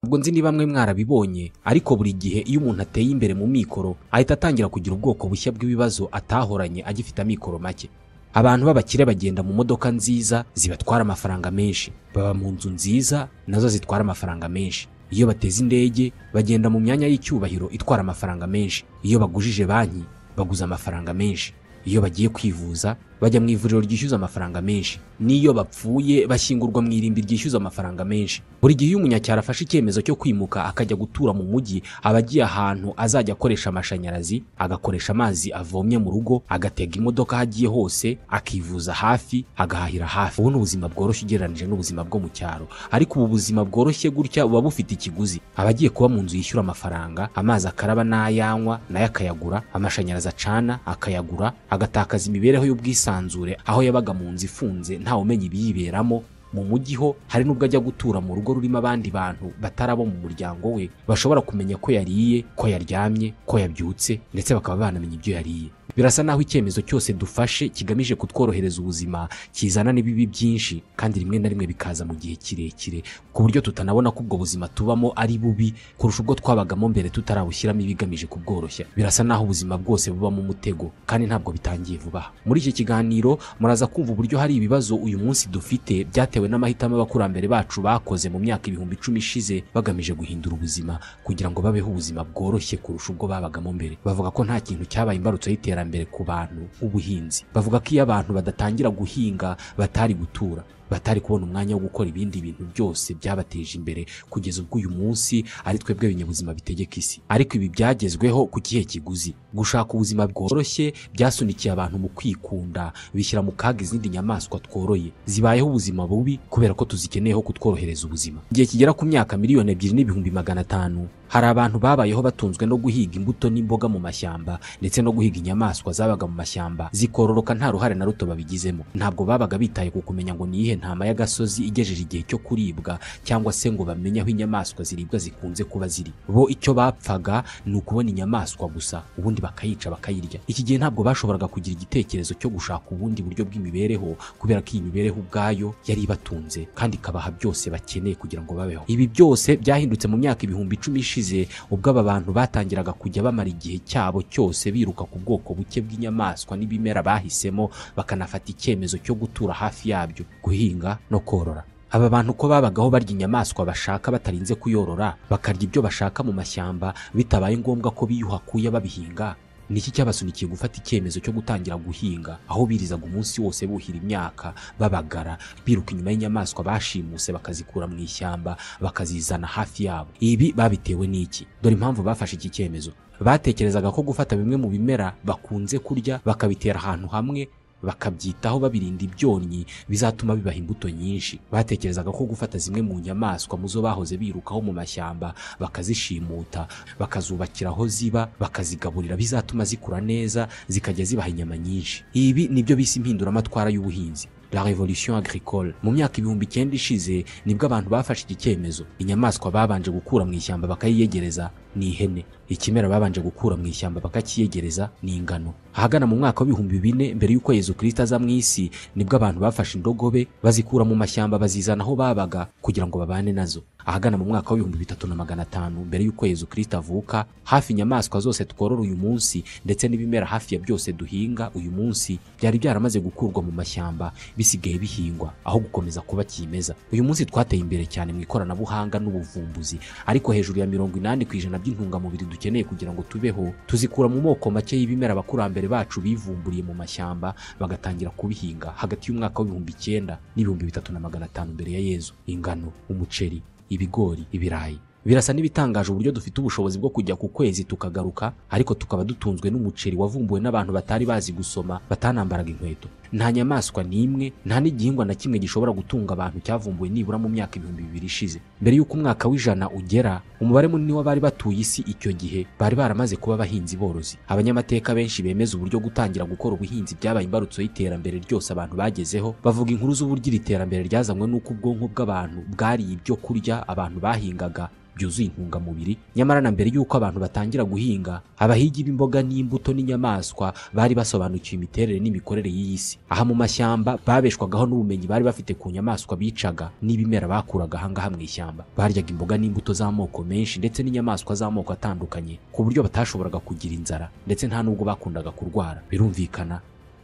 Ntabwo nzi niba mwe mwarabibonye ariko buri gihe iyo umuntu ateye imbere mu mikoro ahita atangira kugira ubwoko bushya bw'ibibazo atahoranye agifite amikoro make abantu b'abakire bagenda mu modoka nziza zibatwara amafaranga menshi baba mu nzu nziza nazo zitwara amafaranga menshi iyo bateze indege bagenda mu myanya y'icyubahiro itwara amafaranga menshi iyo bagujije banki baguza amafaranga menshi iyo bagiye kwivuza bajya mu ivuriro ryishyuza amafaranga menshi n'iyo bapfuye bashyingurwa mu irimbi ryishyuza amafaranga menshi buri gihe iyo umunyacyaro afashe icyemezo cyo kwimuka akajya gutura mu mujyi aba agiye ahantu azajya akoresha amashanyarazi agakoresha amazi avomye mu rugo agatega imodoka aho agiye hose akivuza hafi agahahira hafi ubu ni ubuzima bworoshye ugereranyije n'ubuzima bwo mu cyaro ariko ubu buzima bworoshye gutya buba bufite ikiguzi aba agiye kuba mu nzu yishyura amafaranga amazi akaraba n'ayanywa nayo akayagura amashanyarazi acana akayagura agatakaza imibereho y'ubwisanzure aho yabaga mu nzu ifunze ntawe umenya ibiyiberamo mu mujyi ho hari n'ubwo ajya gutura mu rugo rurimo abandi bantu batari abo mu muryango we bashobora kumenya ko yariye ko yaryamye ko yabyutse ndetse bakaba banamenya ibyo yariye birasa naho icyemezo cyose dufashe kigamije kutworohereza ubuzima kizana n'ibibi byinshi kandi rimwe na rimwe bikaza mu gihe kirekire ku buryo tutanabona ko ubwo buzima tubamo ari bubi kurusha ubwo twabagamo mbere tutarabushyiramo ibigamije kubworoshya birasa naho ubuzima bwose bubamo umutego kandi ntabwo bitangiye vuba aha muri iki kiganiro muraza kumva uburyo hari ibibazo uyu munsi dufite byatewe n'amahitamo abakurambere bacu bakoze mu myaka ibihumbi icumi ishize bagamije guhindura ubuzima kugira ngo babeho ubuzima bworoshye kurusha ubwo babagamo mbere bavuga ko nta kintu cyabaye imbarutso y'iterambere mbere ku bantu nk'ubuhinzi bavuga ko iyo abantu badatangira guhinga batari gutura batari kubona umwanya wo gukora ibindi bintu byose byabateje imbere kugeza ubwo uyu munsi ari twebwe binyabuzima bitegeka isi ariko ibi byagezweho ku kihe kiguzi gushaka ubuzima bworoshye byasunikiye abantu mu kwikunda bishyira mu kaga izindi nyamaswa tworoye zibayeho ubuzima bubi kubera ko tuzikeneyeho kutworohereza ubuzima igihe kigera ku myaka miliyoni ebyiri n'ibihumbi magana atanu hari abantu babayeho batunzwe no guhiga imbuto n'imboga mu mashyamba ndetse no guhiga inyamaswa zabaga mu mashyamba zikororoka nta ruhare na ruto babigizemo ntabwo babaga bitaye ku kumenya ngo ni iyihe intama y'agasozi igejeje igihe cyo kuribwa cyangwa se ngo bamenye aho inyamaswa ziribwa zikunze kuba ziri bo icyo bapfaga ni ukubona inyamaswa gusa ubundi bakayica bakayirya iki gihe ntabwo bashoboraga kugira igitekerezo cyo gushaka ubundi buryo bw'imibereho kubera ko iyi mibereho ubwayo yari ibatunze kandi ikabaha byose bakeneye kugira ngo babeho ibi byose byahindutse mu myaka ibihumbi icumi ishize ubwo aba bantu batangiraga kujya bamara igihe cyabo cyose biruka ku bwoko buke bw'inyamaswa n'ibimera bahisemo bakanafata icyemezo cyo gutura hafi yabyo guhinga no korora aba bantu ko babagaho barya inyamaswa bashaka batarinze kuyorora bakarya ibyo bashaka mu mashyamba bitabaye ngombwa ko biyuha kuya babihinga niki cyabasunikiye gufata icyemezo cyo gutangira guhinga aho birizaga umunsi wose buhira imyaka babagara biruka inyuma y'inyamaswa bashimuse bakazikura mu ishyamba bakazizana hafi yabo ibi babitewe n'iki dore impamvu bafashe iki cyemezo batekerezaga ko gufata bimwe mu bimera bakunze kurya bakabitera ahantu hamwe bakabyitaho babirinda ibyonnyi bizatuma bibaha imbuto nyinshi batekerezaga ko gufata zimwe mu nyamaswa mu zo bahoze birukaho mu mashyamba bakazishimuta bakazubakira aho ziba bakazigaburira bizatuma zikura neza zikajya zibaha inyama nyinshi ibi nibyo bise impinduramatwara y'ubuhinzi la revolution agricole mu myaka ibihumbi icyenda ishize nibwo abantu bafashe iki cyemezo inyamaswa babanje gukura mu ishyamba bakayiyegereza ni ihene ikimera babanje gukura mu ishyamba bakakiyegereza ni ingano ahagana mu mwaka w'ibihumbi bine mbere y'uko yezu kirisita aza mu isi nibwo abantu bafashe indogobe bazikura mu mashyamba bazizana aho babaga kugira ngo babane nazo ahagana mu mwaka w'ibihumbi bitatu na magana atanu mbere y'uko yezu kirisita avuka hafi inyamaswa zose tworora uyu munsi ndetse n'ibimera hafi ya byose duhinga uyu munsi byari byaramaze gukurwa mu mashyamba bisigaye bihingwa aho gukomeza kuba kimeza uyu munsi twateye imbere cyane mu ikoranabuhanga n'ubuvumbuzi ariko hejuru ya mirongo inani ku ijana by'intungamubiri dukeneye kugira ngo tubeho tuzikura mu moko make y'ibimera abakurambere bacu bivumburiye mu mashyamba bagatangira kubihinga hagati y'umwaka w'ibihumbi icyenda n'ibihumbi bitatu na magana atanu mbere ya yezu ingano umuceri ibigori ibirayi birasa n'ibitangaje uburyo dufite ubushobozi bwo kujya ku kwezi tukagaruka ariko tukaba dutunzwe n'umuceri wavumbuwe n'abantu batari bazi gusoma batanambaraga inkweto nta nyamaswa n'imwe nta n'igihingwa na kimwe gishobora gutunga abantu cyavumbuwe nibura mu myaka ibihumbi bibiri ishize mbere y'uko umwaka w'ijana ugera umubare munini w'abari batuye isi icyo gihe bari baramaze kuba abahinzi borozi abanyamateka benshi bemeza uburyo gutangira gukora ubuhinzi byabaye imbarutso y'iterambere ryose abantu bagezeho bavuga inkuru z'uburyo iri terambere ryazanywe n'uko ubwonko bw'abantu bwariye ibyo kurya abantu bahingaga byuzuye intungamubiri nyamara na mbere y'uko abantu batangira guhinga abahigi b'imboga n'imbuto n'inyamaswa bari basobanukiwe imiterere n'imikorere y'iyi si aha mu mashyamba babeshwagaho n'ubumenyi bari bafite ku nyamaswa bicaga n'ibimera bakuraga ahangaha mu ishyamba baryaga imboga n'imbuto z'amoko menshi ndetse n'inyamaswa z'amoko atandukanye ku buryo batashoboraga kugira inzara ndetse nta nubwo bakundaga kurwara birumvikana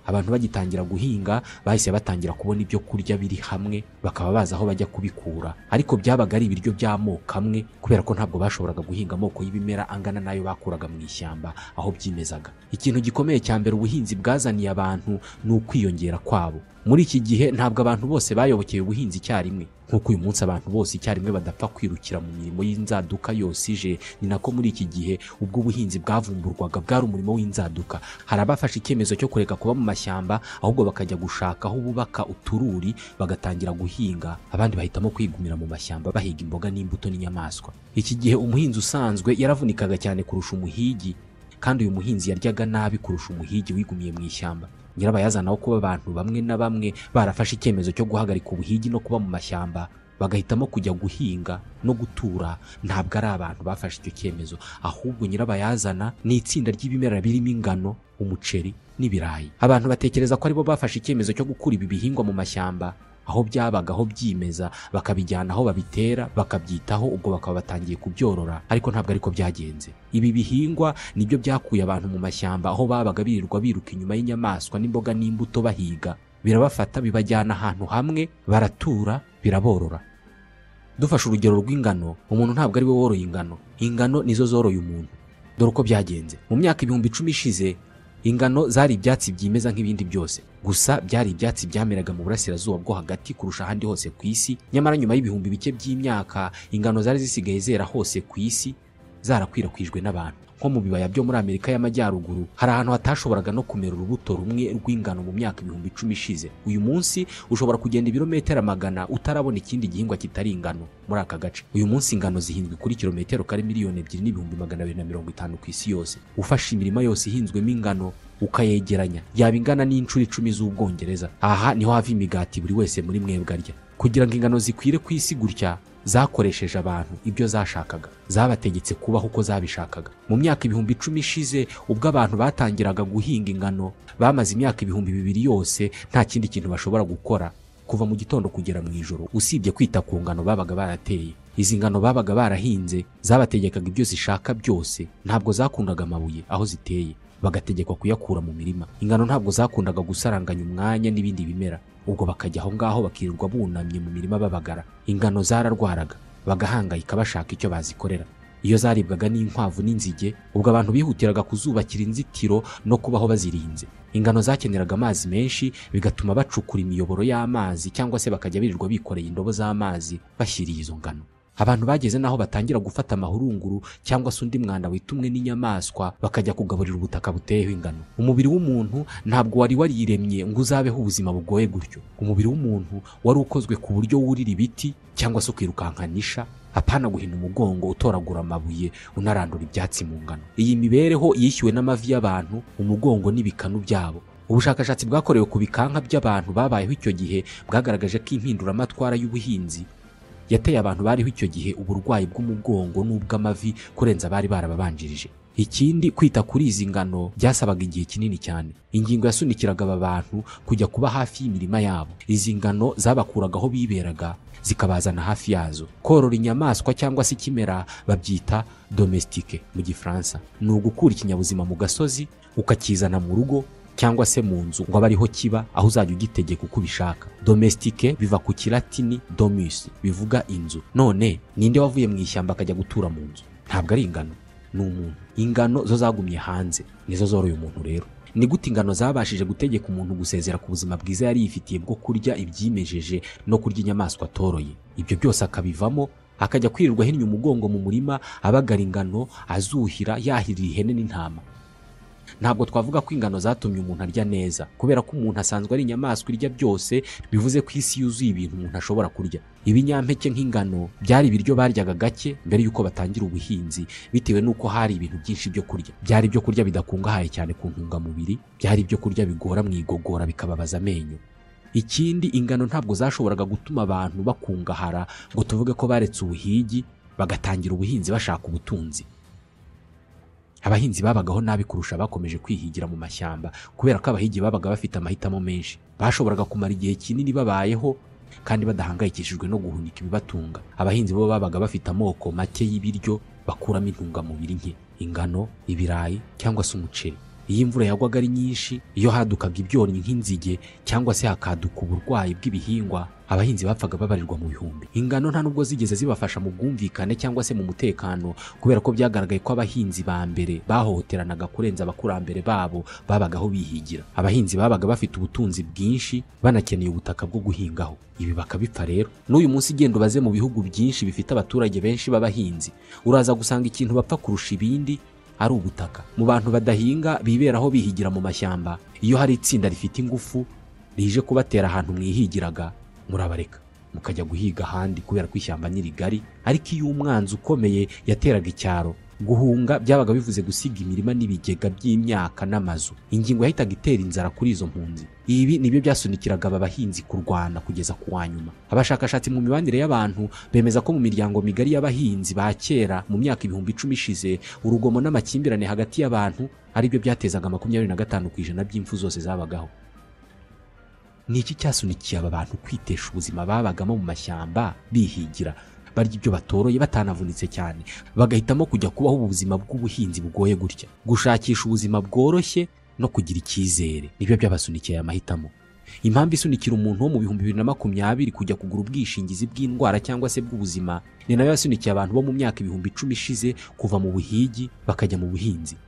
abantu bagitangira guhinga bahise batangira kubona ibyo kurya biri hamwe bakaba bazi aho bajya kubikura ariko byabaga ari ibiryo by'amoko amwe kubera ko ntabwo bashoboraga guhinga amoko y'ibimera angana n'ayo bakuraga mu ishyamba aho byimezaga ikintu gikomeye cya mbere ubuhinzi bwazaniye abantu ni ukwiyongera kwabo muri iki gihe ntabwo abantu bose bayobokeye ubuhinzi icyarimwe nk'uko uyu munsi abantu bose icyarimwe badapfa kwirukira mu mirimo y'inzaduka yose ije ni nako muri iki gihe ubwo ubuhinzi bwavumburwaga bwari umurimo w'inzaduka hari abafashe icyemezo cyo kureka kuba mu mashyamba ahubwo bakajya gushaka aho bubaka utururi bagatangira guhinga abandi bahitamo kwigumira mu mashyamba bahiga imboga n'imbuto n'inyamaswa iki gihe umuhinzi usanzwe yaravunikaga cyane kurusha umuhigi kandi uyu muhinzi yaryaga nabi kurusha umuhigi wigumiye mu ishyamba nyirabayazana wo kuba abantu bamwe na bamwe barafashe icyemezo cyo guhagarika ubuhigi no kuba mu mashyamba bagahitamo kujya guhinga no gutura ntabwo ari abantu bafashe icyo cyemezo ahubwo nyirabayazana ni itsinda ry'ibimera birimo ingano umuceri n'ibirayi abantu batekereza ko aribo bafashe icyemezo cyo gukura ibi bihingwa mu mashyamba aho byabaga aho byimeza bakabijyana aho babitera bakabyitaho ubwo bakaba batangiye kubyorora ariko ntabwo ariko byagenze ibi bihingwa nibyo byakuye abantu mu mashyamba aho babaga birirwa biruka inyuma y'inyamaswa n'imboga n'imbuto bahiga birabafata bibajyana ahantu hamwe baratura biraborora dufashe urugero rw'ingano umuntu ntabwo ari we woroye ingano ingano nizo zoroye umuntu dore uko byagenze mu myaka ibihumbi icumi ishize ingano zari ibyatsi byimeza nk'ibindi byose gusa byari ibyatsi byameraga mu burasirazuba bwo hagati kurusha ahandi hose ku isi nyamara nyuma y'ibihumbi bike by'imyaka ingano zari zisigaye zera hose ku isi zarakwirakwijwe n'abantu nko mu bibaya byo muri amerika y'amajyaruguru hari ahantu hatashoboraga no kumera urubuto rumwe rw'ingano mu myaka ibihumbi icumi ishize uyu munsi ushobora kugenda ibirometero magana utarabona ikindi gihingwa kitari ingano muri aka gace uyu munsi ingano zihinzwe kuri kilometero kare miliyoni ebyiri n'ibihumbi magana abiri na mirongo itanu ku isi yose ufashe imirima yose ihinzwemo ingano ukayegeranya yaba ingana n'inshuro icumi z'ubwongereza aha niho hava imigati buri wese muri mwebwe arya kugira ngo ingano zikwire ku isi gutya zakoresheje abantu ibyo zashakaga zabategetse kubaho uko zabishakaga mu myaka ibihumbi icumi ishize ubwo abantu batangiraga guhinga ingano bamaze imyaka ibihumbi bibiri yose nta kindi kintu bashobora gukora kuva mu gitondo kugera mu ijoro usibye kwita ku ngano babaga barateye izi ngano babaga barahinze zabategekaga ibyo zishaka byose ntabwo zakundaga amabuye aho ziteye bagategekwa kuyakura mu mirima ingano ntabwo zakundaga gusaranganya umwanya n'ibindi bimera ubwo bakajya aho ngaho bakirirwa bunamye mu mirima babagara ingano zararwaraga bagahangayika bashaka icyo bazikorera iyo zaribwaga n'inkwavu n'inzige ubwo abantu bihutiraga kuzubakira inzitiro no kubaho bazirinze ingano zakeneraga amazi menshi bigatuma bacukura imiyoboro y'amazi cyangwa se bakajya birirwa bikoreye indobo z'amazi bashyiriye izo ngano abantu bageze n'aho batangira gufata amahurunguru cyangwa se undi mwanda witumwe n'inyamaswa bakajya kugaburira ubutaka buteyeho ingano umubiri w'umuntu ntabwo wari wariremye ngo uzabeho ubuzima bugoye gutyo umubiri w'umuntu wari ukozwe ku buryo wurira ibiti cyangwa se ukirukankanisha apana guhina umugongo utoragura amabuye unarandura ibyatsi mu ngano iyi mibereho yishyuwe n'amavi y'abantu umugongo n'ibikanu byabo ubushakashatsi bwakorewe ku bikanka by'abantu babayeho icyo gihe bwagaragaje ko impinduramatwara y'ubuhinzi yateye abantu bariho icyo gihe uburwayi bw'umugongo n'ubw'amavi kurenza abari barababanjirije ikindi kwita kuri izi ngano byasabaga igihe kinini cyane ingingo yasunikiraga aba bantu kujya kuba hafi y'imirima yabo izi ngano zabakuraga aho biberaga zikabazana hafi yazo korora inyamaswa cyangwa se ikimera babyita domestique mu gifaransa ni ugukura ikinyabuzima mu gasozi ukakizana mu rugo cyangwa se mu nzu ngo abe ariho kiba aho uzajya ugitegeka uko ubishaka domestique biva ku kilatini domus bivuga inzu none ninde wavuye mu ishyamba akajya gutura mu nzu ntabwo ari ingano ni umuntu ingano zo zagumye hanze nizo zoroye umuntu rero ni gute ingano zabashije gutegeka umuntu gusezera ku buzima bwiza yari yifitiye bwo kurya ibyimejeje no kurya inyamaswa atoroye ibyo byose akabivamo akajya kwirirwa ahinnye umugongo mu murima abagara ingano azuhira yahirira ihene n'intama ntabwo twavuga ko ingano zatumye umuntu arya neza kubera ko umuntu asanzwe ari inyamaswa irya byose bivuze ko isi yuzuye ibintu umuntu ashobora kurya ibinyampeke nk'ingano byari ibiryo baryaga gake mbere y'uko batangira ubuhinzi bitewe n'uko hari ibintu byinshi byo kurya byari ibyo kurya bidakungahaye cyane ku ntungamubiri byari ibyo kurya bigora mu igogora bikababaza amenyo ikindi ingano ntabwo zashoboraga gutuma abantu bakungahara ngo tuvuge ko baretse ubuhigi bagatangira ubuhinzi bashaka ubutunzi abahinzi babagaho nabi kurusha abakomeje kwihigira mu mashyamba kubera ko abahigi babaga bafite amahitamo menshi bashoboraga kumara igihe kinini babayeho kandi badahangayikishijwe no guhunika ibibatunga abahinzi bo babaga bafite amoko make y'ibiryo bakuramo intungamubiri nke ingano ibirayi cyangwa se umuceri iyo imvura yagwaga ari nyinshi iyo hadukaga ibyonnyi nk'inzige cyangwa se hakaduka uburwayi bw'ibihingwa abahinzi bapfaga babarirwa mu bihumbi ingano nta nubwo zigeze zibafasha mu bwumvikane cyangwa se mu mutekano kubera ko byagaragaye ko abahinzi ba mbere bahohoteranaga kurenza abakurambere babo babagaho bihigira abahinzi babaga bafite ubutunzi bwinshi banakeneye ubutaka bwo guhingaho ibi bakabipfa rero n'uyu munsi igenda ubaze mu bihugu byinshi bifite abaturage benshi b'abahinzi uraza gusanga ikintu bapfa kurusha ibindi ari ubutaka mu bantu badahinga biberaho bihigira mu mashyamba iyo hari itsinda rifite ingufu rije kubatera ahantu mwihigiraga murabareka mukajya guhiga ahandi kubera ko ishyamba ni rigari ariko iyo umwanzi ukomeye yateraga icyaro guhunga byabaga bivuze gusiga imirima n'ibigega by'imyaka n'amazu ingingo yahitaga itera inzara kuri izo mpunzi ibi nibyo byasunikiraga aba bahinzi kurwana kugeza ku wa nyuma abashakashatsi mu mibanire y'abantu bemeza ko mu miryango migari y'abahinzi ba kera mu myaka ibihumbi icumi ishize urugomo n'amakimbirane hagati y'abantu aribyo byatezaga makumyabiri na gatanu ku ijana by'impfu zose zabagaho ni iki cyasunikiye aba bantu kwitesha ubuzima babagamo mu mashyamba bihigira barya ibyo batoroye batanavunitse cyane bagahitamo kujya kubaho ubuzima bw'ubuhinzi bugoye gutya gushakisha ubuzima bworoshye no kugira icyizere nibyo byabasunikiye aya mahitamo impamvu isunikira umuntu wo mu bihumbi bibiri na makumyabiri kujya kugura ubwishingizi bw'indwara cyangwa se bw'ubuzima ni nayo yasunikiye abantu bo mu myaka ibihumbi icumi ishize kuva mu buhigi bakajya mu buhinzi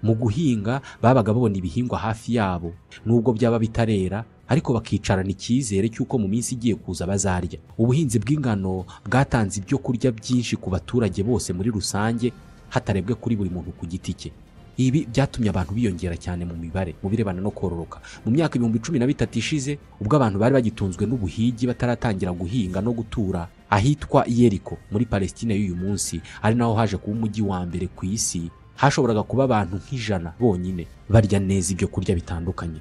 mu guhinga babaga babona ibihingwa hafi yabo nubwo byaba bitarera ariko bakicarana icyizere cy'uko mu minsi igiye kuza bazarya ubuhinzi bw'ingano bwatanze ibyo kurya byinshi ku baturage bose muri rusange hatarebwe kuri buri muntu ku giti cye ibi byatumye abantu biyongera cyane mu mibare mu birebana no kororoka mu myaka ibihumbi cumi na bitatu ishize ubwo abantu bari bagitunzwe n'ubuhigi bataratangira guhinga no gutura ahitwa yeriko muri palesitine y'uyu munsi ari naho haje kuba umujyi wa mbere ku isi hashoboraga kuba abantu nk'ijana bonyine barya neza ibyo kurya bitandukanye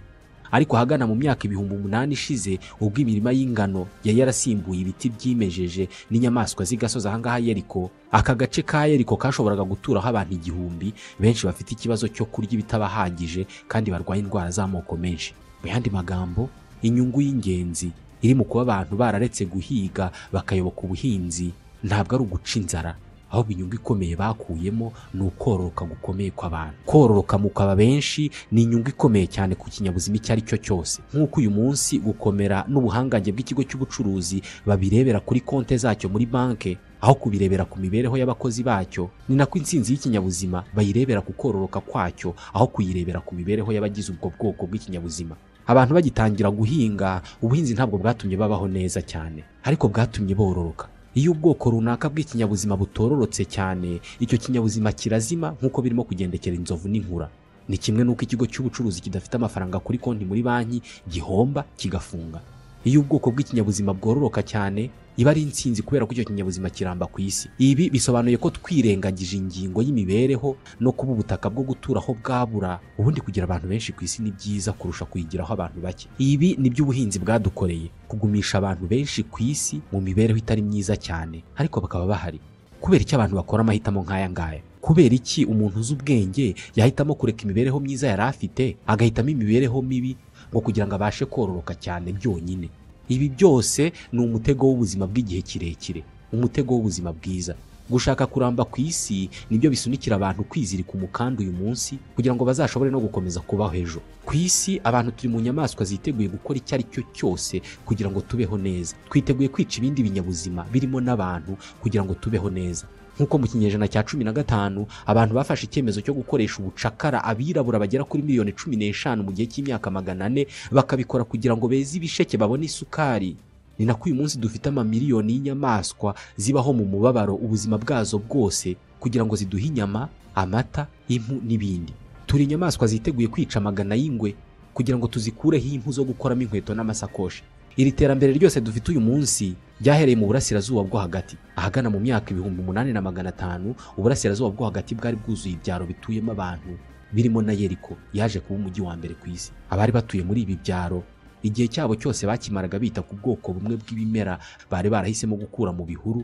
ariko ahagana mu myaka ibihumbi umunani ishize ubwo imirima y'ingano yari yarasimbuye ibiti byimejeje n'inyamaswa z'igasozi ahangaha yeriko aka gace ka yeriko kashoboraga guturaho abantu igihumbi benshi bafite ikibazo cyo kurya ibitabahagije kandi barwaye indwara z'amoko menshi mu yandi magambo inyungu y'ingenzi iri mu kuba abantu bararetse guhiga bakayoboka ubuhinzi ntabwo ari uguca inzara ahubwo inyungu ikomeye bakuyemo ni ukororoka gukomeye kw'abantu kororoka mu kwaba benshi ni inyungu ikomeye cyane ku kinyabuzima icyo ari cyo cyose nk'uko uyu munsi gukomera n'ubuhangange bw'ikigo cy'ubucuruzi babirebera kuri konte zacyo muri banki aho kubirebera ku mibereho y'abakozi bacyo ni nako insinzi y'ikinyabuzima bayirebera ku kororoka kwacyo aho kuyirebera ku mibereho y'abagize ubwo bwoko bw'ikinyabuzima abantu bagitangira guhinga ubuhinzi ntabwo bwatumye babaho neza cyane ariko bwatumye bororoka iyo ubwoko runaka bw'ikinyabuzima butororotse cyane icyo kinyabuzima kirazima nk'uko birimo kugendekera inzovu n'inkura ni kimwe n'uko ikigo cy'ubucuruzi kidafite amafaranga kuri konti muri banki gihomba kigafunga iyo ubwoko bw'ikinyabuzima bwororoka cyane iba ari insinzi kubera ko icyo kinyabuzima kiramba ku isi ibi bisobanuye ko twirengagije ingingo y'imibereho no kuba ubutaka bwo guturaho bwabura ubundi kugira abantu benshi ku isi ni byiza kurusha kuyigiraho abantu bake ibi nibyo ubuhinzi bwadukoreye kugumisha abantu benshi ku isi mu mibereho itari myiza cyane ariko bakaba bahari kubera icyo abantu bakora amahitamo nk'aya ngaya kubera iki umuntu uzi ubwenge yahitamo kureka imibereho myiza yari afite agahitamo imibereho mibi ngo kugira ngo abashe kororoka cyane byonyine ibi byose ni umutego w'ubuzima bw'igihe kirekire umutego w'ubuzima bwiza gushaka kuramba ku isi nibyo bisunikira abantu kwizirika umukanda uyu munsi kugira ngo bazashobore no gukomeza kubaho ejo ku isi abantu turi mu nyamaswa ziteguye gukora icyo ari cyo cyose kugira ngo tubeho neza twiteguye kwica ibindi binyabuzima birimo n'abantu kugira ngo tubeho neza nk'uko mu kinyejana cya cumi na gatanu abantu bafashe icyemezo cyo gukoresha ubucakara abirabura bagera kuri miliyoni cumi n'eshanu mu gihe cy'imyaka magana ane bakabikora kugira ngo beze ibisheke babone isukari ni nako uyu munsi dufite amamiliyoni y'inyamaswa zibaho mu mubabaro ubuzima bwazo bwose kugira ngo ziduhe inyama amata impu n'ibindi turi inyamaswa ziteguye kwica amagana y'ingwe kugira ngo tuzikureho impu zo gukoramo inkweto n'amasakoshi iri terambere ryose dufite uyu munsi ryahereye mu burasirazuba bwo hagati ahagana mu myaka ibihumbi umunani na magana atanu uburasirazuba bwo hagati bwari bwuzuye ibyaro bituyemo abantu birimo na yeriko yaje kuba umujyi wa mbere ku isi abari batuye muri ibi byaro igihe cyabo cyose bakimaraga bita ku bwoko bumwe bw'ibimera bari barahisemo gukura mu bihuru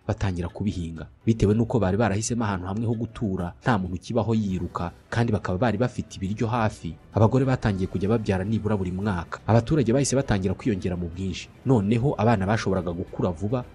batangira kubihinga bitewe n'uko bari barahisemo ahantu hamwe ho gutura nta muntu ukibaho yiruka kandi bakaba bari bafite ibiryo hafi abagore batangiye kujya babyara nibura buri mwaka abaturage bahise batangira kwiyongera mu bwinshi noneho abana bashoboraga gukura vuba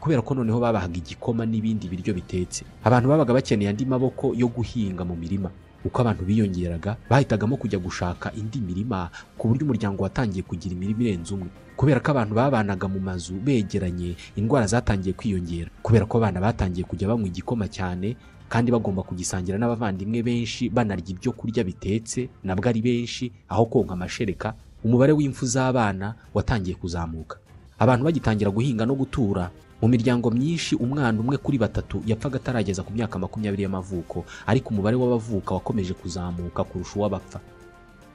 kubera ko noneho babahaga igikoma n'ibindi biryo bitetse abantu babaga bakeneye andi maboko yo guhinga mu mirima uko abantu biyongeraga bahitagamo kujya gushaka indi mirima ku buryo umuryango watangiye kugira imirima irenze umwe kubera ko abantu babanaga mu mazu begeranye indwara zatangiye kwiyongera kubera ko abana batangiye kujya banywa igikoma cyane kandi bagomba kugisangira n'abavandimwe benshi banarya ibyo kurya bitetse nabwo ari benshi aho konka amashereka umubare w'imfu z'abana watangiye kuzamuka abantu bagitangira guhinga no gutura mu miryango myinshi umwana umwe kuri batatu yapfaga atarageza ku myaka makumyabiri y'amavuko ariko umubare w'abavuka wakomeje kuzamuka kurusha uw'abapfa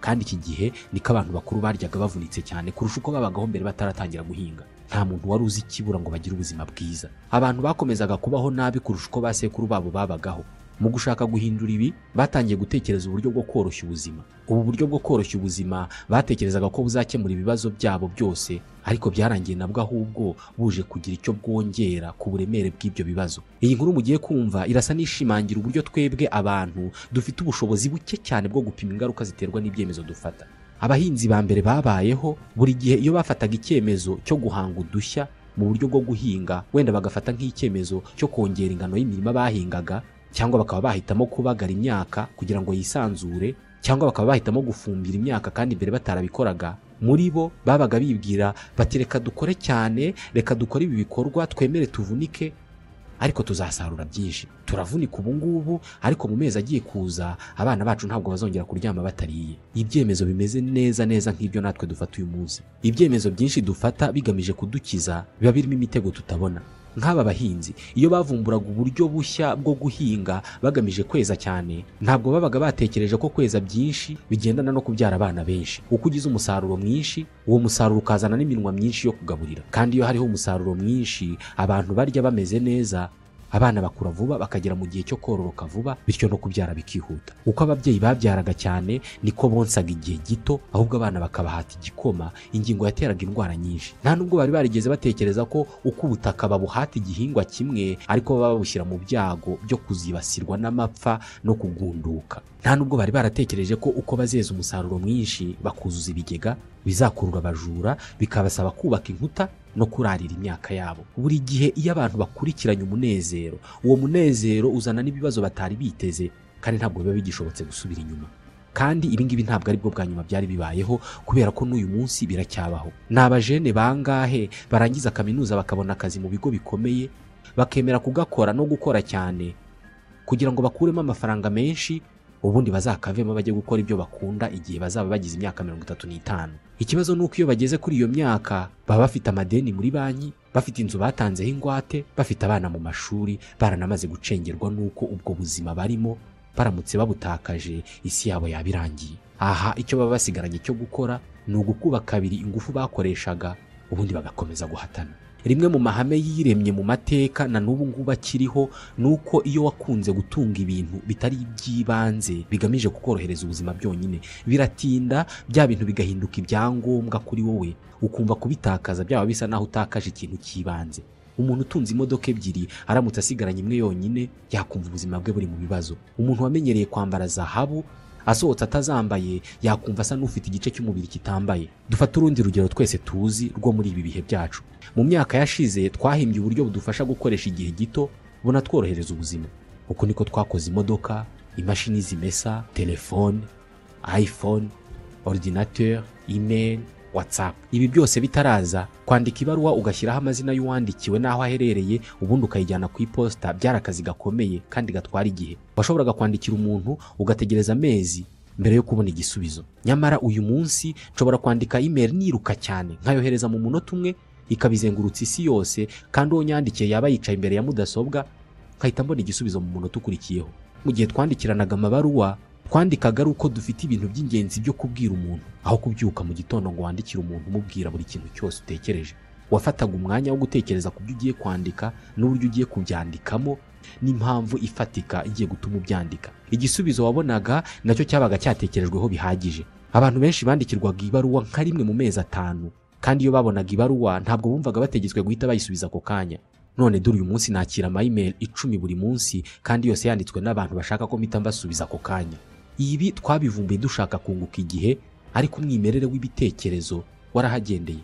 kandi iki gihe niko abantu bakuru baryaga bavunitse cyane kurusha uko babagaho mbere bataratangira guhinga nta muntu wari uzi ikibura ngo bagire ubuzima bwiza abantu bakomezaga kubaho nabi kurusha uko ba sekuru babo babagaho mu gushaka guhindura ibi batangiye gutekereza uburyo bwo koroshya ubuzima ubu buryo bwo koroshya ubuzima batekerezaga ko buzakemura ibibazo byabo byose ariko byarangiye nabwo ahubwo buje kugira icyo bwongera ku buremere bw'ibyo bibazo iyi nkuru mugiye kumva irasa n'ishimangira uburyo twebwe abantu dufite ubushobozi buke cyane bwo gupima ingaruka ziterwa n'ibyemezo dufata abahinzi ba mbere babayeho buri gihe iyo bafataga icyemezo cyo guhanga udushya mu buryo bwo guhinga wenda bagafata nk'icyemezo cyo kongera ingano y'imirima bahingaga cyangwa bakaba bahitamo kubagara imyaka kugira ngo yisanzure cyangwa bakaba bahitamo gufumbira imyaka kandi mbere batarabikoraga muri bo babaga bibwira bati reka dukore cyane reka dukore ibi bikorwa twemere tuvunike ariko tuzasarura byinshi turavunika ubu ngubu ariko mu mezi agiye kuza abana bacu ntabwo bazongera kuryama batariye ibyemezo bimeze neza neza nk'ibyo natwe dufata uyu munsi ibyemezo byinshi dufata bigamije kudukiza biba birimo imitego tutabona nk'aba bahinzi iyo bavumburaga uburyo bushya bwo guhinga bagamije kweza cyane ntabwo babaga batekereje ko kweza byinshi bigendana no kubyara abana benshi uko ugize umusaruro mwinshi uwo musaruro ukazana n'iminwa myinshi yo kugaburira kandi iyo hariho umusaruro mwinshi abantu barya bameze neza abana bakura vuba bakagera mu gihe cyo kororoka vuba bityo no kubyara bikihuta uko ababyeyi babyaraga cyane niko bonsaga igihe gito ahubwo abana bakabahata igikoma ingingo yateraga indwara nyinshi nta nubwo bari barigeze batekereza ko uko ubutaka babuhata igihingwa kimwe ariko baba babushyira mu byago byo kuzibasirwa n'amapfa no kugunduka nta nubwo bari baratekereje ko uko bazeza umusaruro mwinshi bakuzuza ibigega bizakurura abajura bikabasaba kubaka inkuta no kurarira imyaka yabo buri gihe iyo abantu bakurikiranye umunezero uwo munezero uzana n'ibibazo batari biteze kandi ntabwo biba bigishobotse gusubira inyuma kandi ibingibi ntabwo ari bwo bwa nyuma byari bibayeho kubera ko n'uyu munsi biracyabaho ni abajene bangahe barangiza kaminuza bakabona akazi mu bigo bikomeye bakemera kugakora no gukora cyane kugira ngo bakuremo amafaranga menshi ubundi bazakavemo bajye gukora ibyo bakunda igihe bazaba bagize imyaka mirongo itatu n'itanu ikibazo ni uko iyo bageze kuri iyo myaka baba bafite amadeni muri banki bafite inzu batanzeho ingwate bafite abana mu mashuri baranamaze gucengerwa n'uko ubwo buzima barimo baramutse babutakaje isi yabo yaba irangiye aha icyo baba basigaranye cyo gukora ni ugukuba kabiri ingufu bakoreshaga ubundi bagakomeza guhatana rimwe mu mahame yiremye mu mateka na n'ubu ngubu akiriho ni uko iyo wakunze gutunga ibintu bitari iby'ibanze bigamije kukorohereza ubuzima byonyine biratinda bya bintu bigahinduka ibyangombwa kuri wowe ukumva kubitakaza byaba bisa naho utakaje ikintu cy'ibanze umuntu utunze imodoka ebyiri aramutse asigaranye imwe yonyine yakumva ubuzima bwe buri mu bibazo umuntu wamenyereye kwambara zahabu asohotse atazambaye yakumva asa n'ufite igice cy'umubiri kitambaye dufate urundi rugero twese tuzi rwo muri ibi bihe byacu mu myaka yashize twahimbye uburyo budufasha gukoresha igihe gito bunatworohereza ubuzima uku niko twakoze imodoka imashini zimesa telefone iphone ordinateur email whatsapp ibi byose bitaraza kwandika ibaruwa ugashyiraho amazina y'uwandikiwe n'aho aherereye ubundi ukayijyana ku iposita byari akazi gakomeye kandi gatwara igihe washoboraga kwandikira umuntu ugategereza amezi mbere yo kubona igisubizo nyamara uyu munsi nshobora kwandika imeri niruka cyane nkayohereza mu munota umwe ikabizengurutsa isi yose kandi uwo nyandikiye yaba yicaye imbere ya mudasobwa nkahita mbona igisubizo mu munota ukurikiyeho mu gihe twandikiranaga amabaruwa twandikaga ari uko dufite ibintu by'ingenzi byo kubwira umuntu aho kubyuka mu gitondo ngo wandikire umuntu umubwira buri kintu cyose utekereje wafataga umwanya wo gutekereza ku byo ugiye kwandika n'uburyo ugiye kubyandikamo n'impamvu ifatika igiye gutuma ubyandika igisubizo wabonaga nacyo cyabaga cyatekerejweho bihagije abantu benshi bandikirwaga ibaruwa nka rimwe mu mezi atanu kandi iyo babonaga ibaruwa ntabwo bumvaga bategetswe guhita bayisubiza ako kanya none dore uyu munsi nakira amayimeri icumi buri munsi kandi yose yanditswe n'abantu bashaka ko mpita mbasubiza ako kanya ibi twabivumbuye dushaka kunguka igihe ariko umwimerere w'ibitekerezo warahagendeye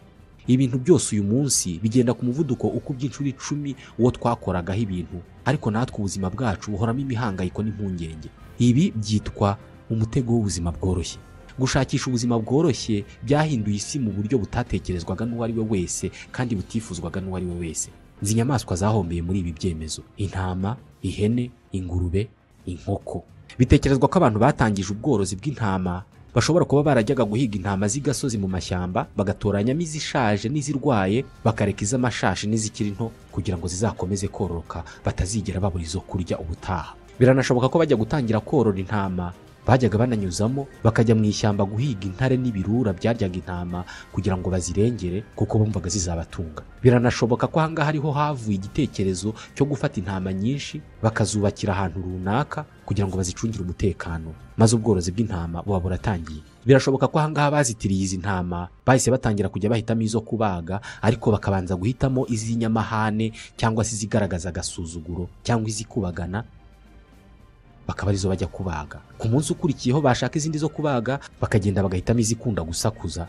ibintu byose uyu munsi bigenda ku muvuduko uko iby'inshuro icumi uwo twakoragaho ibintu ariko natwe ubuzima bwacu buhoramo imihangayiko n'impungenge ibi byitwa umutego w'ubuzima bworoshye gushakisha ubuzima bworoshye byahinduye isi mu buryo butatekerezwaga n'uwo ari we wese kandi butifuzwaga n'uwo ari we wese izi nyamaswa zahombeye muri ibi byemezo intama ihene ingurube inkoko bitekerezwa ko abantu batangije ubworozi bw'intama bashobora kuba barajyaga guhiga intama z'igasozi mu mashyamba bagatoranyamo izishaje n'izirwaye bakareka iz'amashashi n'izikiri nto kugira ngo zizakomeze kororoka batazigera babura izo kurya ubutaha biranashoboka ko bajya gutangira korora intama bajyaga bananyuzamo bakajya mu ishyamba guhiga intare n'ibirura byaryaga intama kugira ngo bazirengere kuko bumvaga zizabatunga biranashoboka ko ahangaha ariho havuye igitekerezo cyo gufata intama nyinshi bakazubakira ahantu runaka kugira ngo bazicungire umutekano maze ubworozi bw'intama buba buratangiye birashoboka ko ahangaha bazitiriye izi ntama bahise batangira kujya bahitamo izo kubaga ariko bakabanza guhitamo iz'inyamahane cyangwa se izigaragaza agasuzuguro cyangwa izikubagana bakaba arizo bajya kubaga ku munsi ukurikiyeho bashaka izindi zo kubaga bakagenda bagahitamo izikunda gusakuza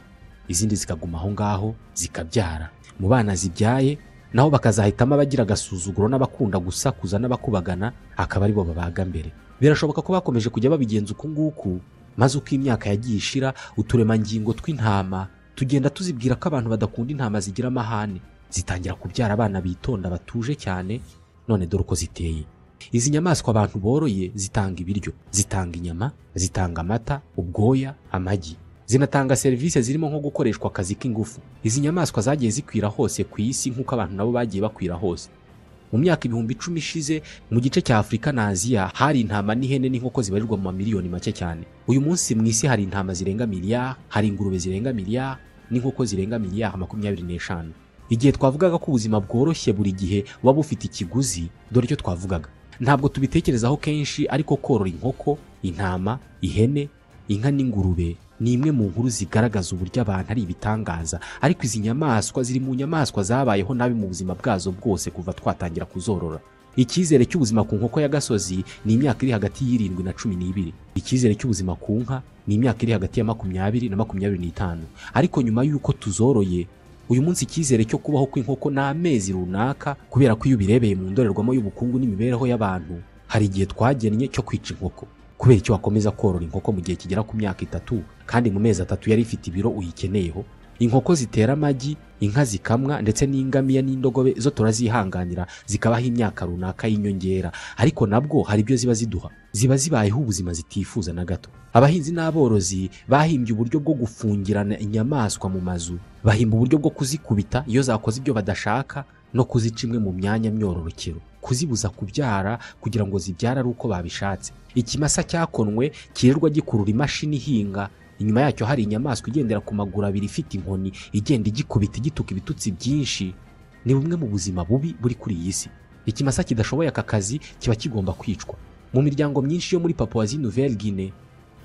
izindi zikaguma aho ngaho zikabyara mu bana zibyaye naho bakazahitamo abagira agasuzuguro n'abakunda gusakuza n'abakubagana akaba aribo babaga mbere birashoboka ko bakomeje kujya babigenza uku nguku maze uko imyaka yagiye ishira uturemangingo tw'intama tugenda tuzibwira ko abantu badakunda intama zigira amahane zitangira kubyara abana bitonda batuje cyane none dore uko ziteye izi nyamaswa abantu boroye zitanga ibiryo zitanga inyama zitanga amata ubwoya amagi zinatanga serivisi zirimo nko gukoreshwa akazi k'ingufu izi nyamaswa zagiye zikwira hose ku isi nk'uko abantu nabo bagiye bakwira hose mu myaka ibihumbi icumi ishize mu gice cya afurika na aziya hari intama n'ihene n'inkoko zibarirwa mu mamiliyoni make cyane uyu munsi mu isi hari intama zirenga miliyari hari ingurube zirenga miliyari n'inkoko zirenga miliyari makumyabiri n'eshanu igihe twavugaga ko ubuzima bworoshye buri gihe buba bufite ikiguzi dore icyo twavugaga ntabwo tubitekerezaho kenshi ariko korora inkoko intama ihene inka n'ingurube ni imwe mu nkuru zigaragaza uburyo abantu ari ibitangaza ariko izi nyamaswa ziri mu nyamaswa zabayeho nabi mu buzima bwazo bwose kuva twatangira kuzorora icyizere cy'ubuzima ku nkoko ya gasozi ni imyaka iri hagati y'irindwi na cumi n'ibiri icyizere cy'ubuzima ku nka ni imyaka iri hagati ya makumyabiri na makumyabiri n'itanu ariko nyuma y'uko tuzoroye uyu munsi icyizere cyo kubaho kw'inkoko ni amezi runaka kubera ko iyo ubirebeye mu ndorerwamo y'ubukungu n'imibereho y'abantu hari igihe twagennye cyo kwica inkoko kubera icyo wakomeza korora inkoko mu gihe kigera ku myaka itatu kandi mu mezi atatu yari ifite ibiro uyikeneyeho inkoko zitera amagi inka zikamwa ndetse n'ingamiya n'indogobe zo turazihanganira zikabaho imyaka runaka y'inyongera ariko nabwo hari ibyo ziba ziduha ziba zibayeho ubuzima zitifuza na gato abahinzi n'aborozi bahimbye uburyo bwo gufungirana inyamaswa mu mazu bahimba uburyo bwo kuzikubita iyo zakoze ibyo badashaka no kuzica imwe mu myanya myororokero kuzibuza kubyara kugira ngo zibyare ari uko babishatse ikimasa cyakonwe kirirwa gikurura imashini ihinga inyuma yacyo hari inyamaswa igendera ku maguru abiri ifite inkoni igenda igikubita igituka ibitutsi byinshi ni bumwe mu buzima bubi buri kuri iyi si ikimasa kidashoboye aka kazi kiba kigomba kwicwa mu miryango myinshi yo muri papuwazi nouvelle guinee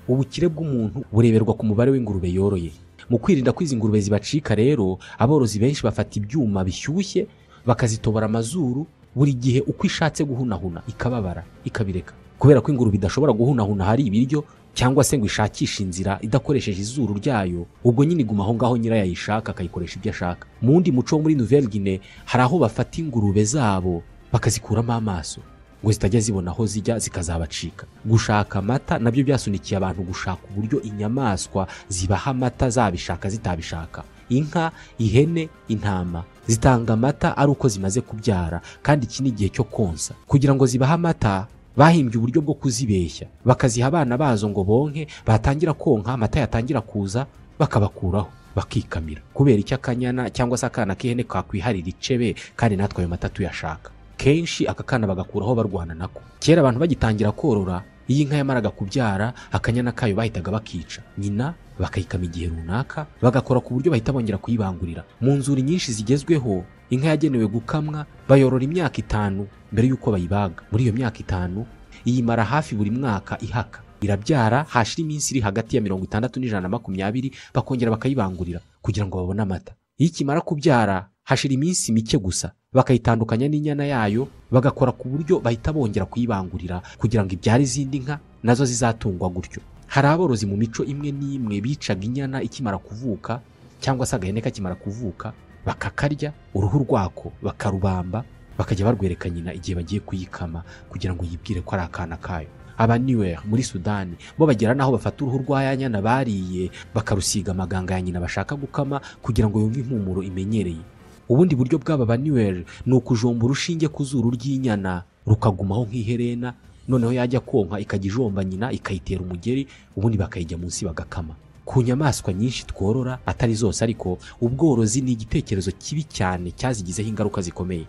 ubukire bw'umuntu bureberwa ku mubare w'ingurube yoroye mu kwirinda ko izi ngurube zibacika rero aborozi benshi bafata ibyuma bishyushye bakazitobora amazuru buri gihe uko ishatse guhunahuna ikababara ikabireka kubera ko ingurube idashobora guhunahuna hari ibiryo cyangwa se ngo ishakishe inzira idakoresheje izuru ryayo ubwo nyine iguma aho ngaho nyirayo ayishaka akayikoresha ibyo ashaka mu wundi muco wo muri nouvelle guinee hari aho bafata ingurube zabo bakazikuramo amaso ngo zitajya zibona aho zijya zikazabacika gushaka amata nabyo byasunikiye abantu gushaka uburyo inyamaswa zibaha amata zabishaka zitabishaka inka ihene intama zitanga amata ari uko zimaze kubyara kandi iki ni igihe cyo konsa kugira ngo zibahe amata bahimbye uburyo bwo kuzibeshya bakaziha abana bazo ngo bonke batangira konka amata yatangira kuza bakabakuraho bakikamira kubera icyo akanyana cyangwa se akana k'ihene kakwihariye icebe kandi natwe ayo mata tuyashaka kenshi aka kana bagakuraho barwana nako kera abantu bagitangira korora iyo inka yamaraga kubyara akanyana kayo bahitaga bakica nyina bakayikama igihe runaka bagakora ku buryo bahita bongera kuyibangurira mu nzuri nyinshi zigezweho inka yagenewe gukamwa bayorora imyaka itanu mbere y'uko bayibaga muri iyo myaka itanu iyimara hafi buri mwaka ihaka irabyara hashira iminsi iri hagati ya mirongo itandatu n'ijana na makumyabiri bakongera bakayibangurira kugira ngo babone amata iyo ikimara kubyara hashira iminsi mike gusa bakayitandukanya n'inyana yayo bagakora ku buryo bahita bongera kuyibangurira kugira ngo ibyare izindi nka nazo zizatungwa gutyo hari aborozi mu mico imwe n'imwe bicaga inyana ikimara kuvuka cyangwa se agahene kakimara kuvuka bakakarya uruhu rwako bakarubamba bakajya barwereka nyina igihe bagiye kuyikama kugira ngo yibwire ko ari akana kayo abaniweri muri sudani bo bagera n'aho bafata uruhu rwa ya nyana bariye bakarusiga amaganga ya nyina bashaka gukama kugira ngo yumve impumuro imenyereye ubundi buryo bw'aba baniweri ni ukujomba urushinge ku zuru ry'inyana rukagumaho nk'iherena noneho yajya konka ikajya ijomba nyina ikayitera umugeri ubundi bakayijya munsi bagakama ku nyamaswa nyinshi tworora atari zose ariko ubworozi ni igitekerezo kibi cyane cyazigizeho ingaruka zikomeye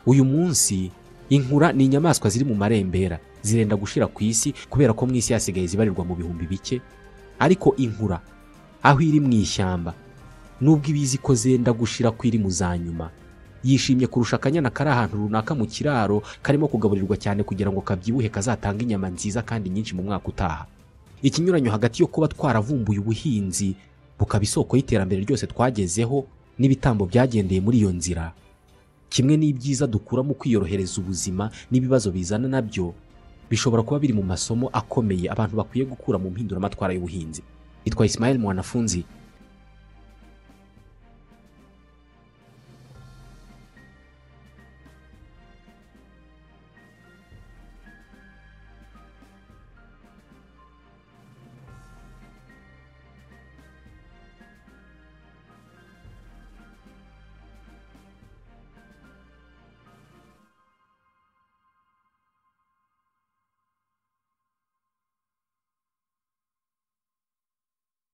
uyu munsi inkura ni inyamaswa ziri mu marembera zirenda gushira ku isi kubera ko mu isi hasigaye zibarirwa mu bihumbi bike ariko inkura aho iri mu ishyamba nubwo ibizi ko zenda gushira ko iri mu za nyuma yishimye kurusha akanyana kari ahantu runaka mu kiraro karimo kugaburirwa cyane kugira ngo kabyibuhe kazatanga inyama nziza kandi nyinshi mu mwaka utaha ikinyuranyo hagati yo kuba twaravumbuye ubuhinzi bukaba isoko y'iterambere ryose twagezeho n'ibitambo byagendeye muri iyo nzira kimwe n'ibyiza dukura mu kwiyorohereza ubuzima n'ibibazo bizana nabyo bishobora kuba biri mu masomo akomeye abantu bakwiye gukura mu mpinduramatwara y'ubuhinzi itwa Ismail Mwanafunzi